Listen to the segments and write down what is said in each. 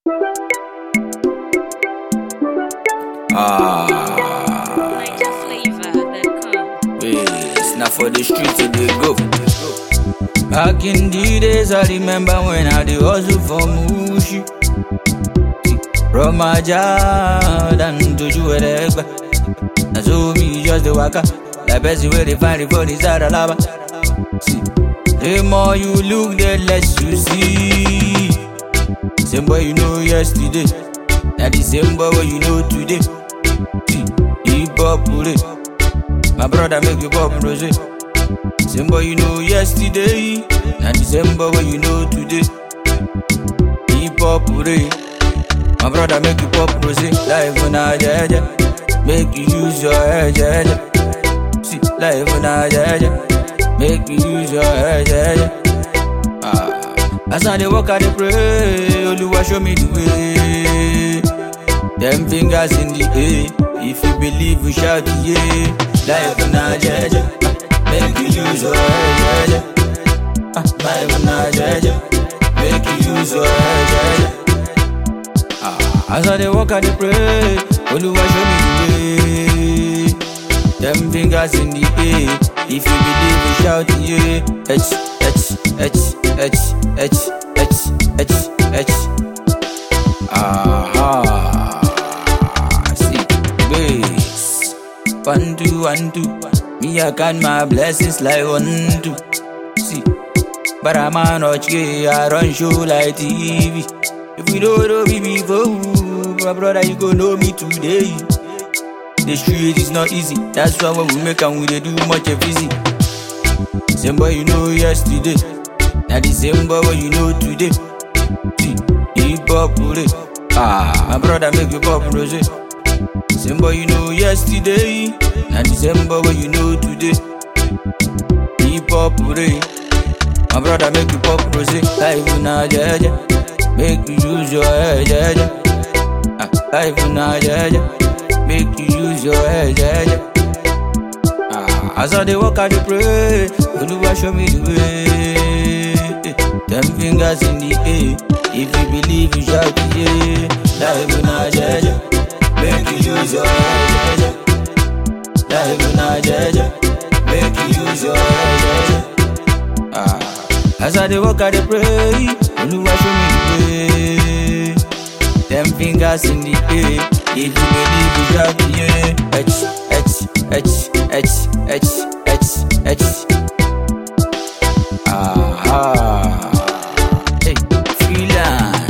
Ah, Niger flavor that come. it's not for the streets it dey go. Back in the days, I remember when I dey hustle for Mushi. From Ajadan to Juwelegba. Na so me just dey waka. Like person wey dey find the phone inside Alaba. See, the more you look, the less you see. Same boy you know yesterday. Na the same boy wey you know today. See, hip hop pure. My brother make you pop rose. Same boy you know yesterday. Na the same boy wey you know today. Hip hop pure. My brother make you pop rose. Life na jeje. Make you use your head jeje. See, life na jeje. Make you use your head jeje. Ah, as I dey walk, I dey pray. Oluwa show me the way. Them fingers in the air. If you believe, you shout yeah. Life na jeje. Make you use your head jeje. Ah, life na jeje. Make you use your head jeje. Ah, as I dey walk, I dey pray. Oluwa show me the way. Them fingers in the air. If you believe, you shout yeah. H H H H H H H H. Aha. See, bass. One two one two. Me I count my blessings like one two. See, but I'm a notch I run show like TV. If you don't know me before, my brother, you go know me today. The street is not easy. That's why when we make and we dey do much of easy. Same boy you know yesterday. Now the same boy what you know today. See, hip hop pure. Ah, my brother make you pop rose. Same boy you know yesterday. Now the same boy what you know today. Hip hop pure. My brother make you pop rose. Life na jeje. Make you use your head jeje. Ah, life na jeje. Make you use your head jeje. Ah, as I dey walk, I dey pray. Oluwa show me the way. Them fingers in the air. If you believe, you shout yeah. Life na jeje. Make you use your head jeje. Life na jeje. Make you use your head jeje. Ah, as I dey walk, I dey pray. Oluwa show me the way. Them fingers in the air. If you believe, you shout yeah. H H H H H H H. Aha. Hey, freelance.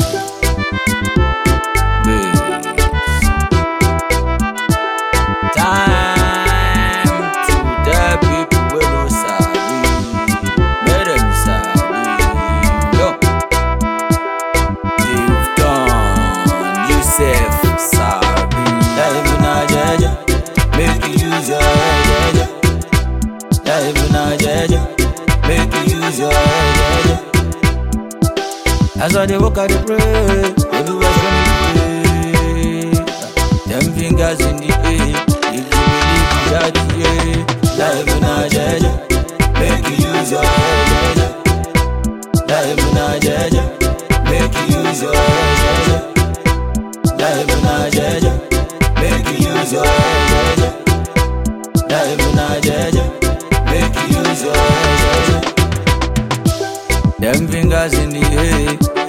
Bass. Time to the people wey no sabi. Make them sabi. Yo. You've done yourself sorry. Life na jeje, make you use your head jeje. Life na jeje, make you use your head jeje. As I dey walk, I dey pray. Oluwa show me the way. Them fingers in the air. If you believe, you shout yeah. Life na jeje, make you use your head jeje. Life na jeje, make you use your head jeje. Life na jeje, make you use your head jeje. Life na jeje, make you use your head jeje. Them fingers in the air,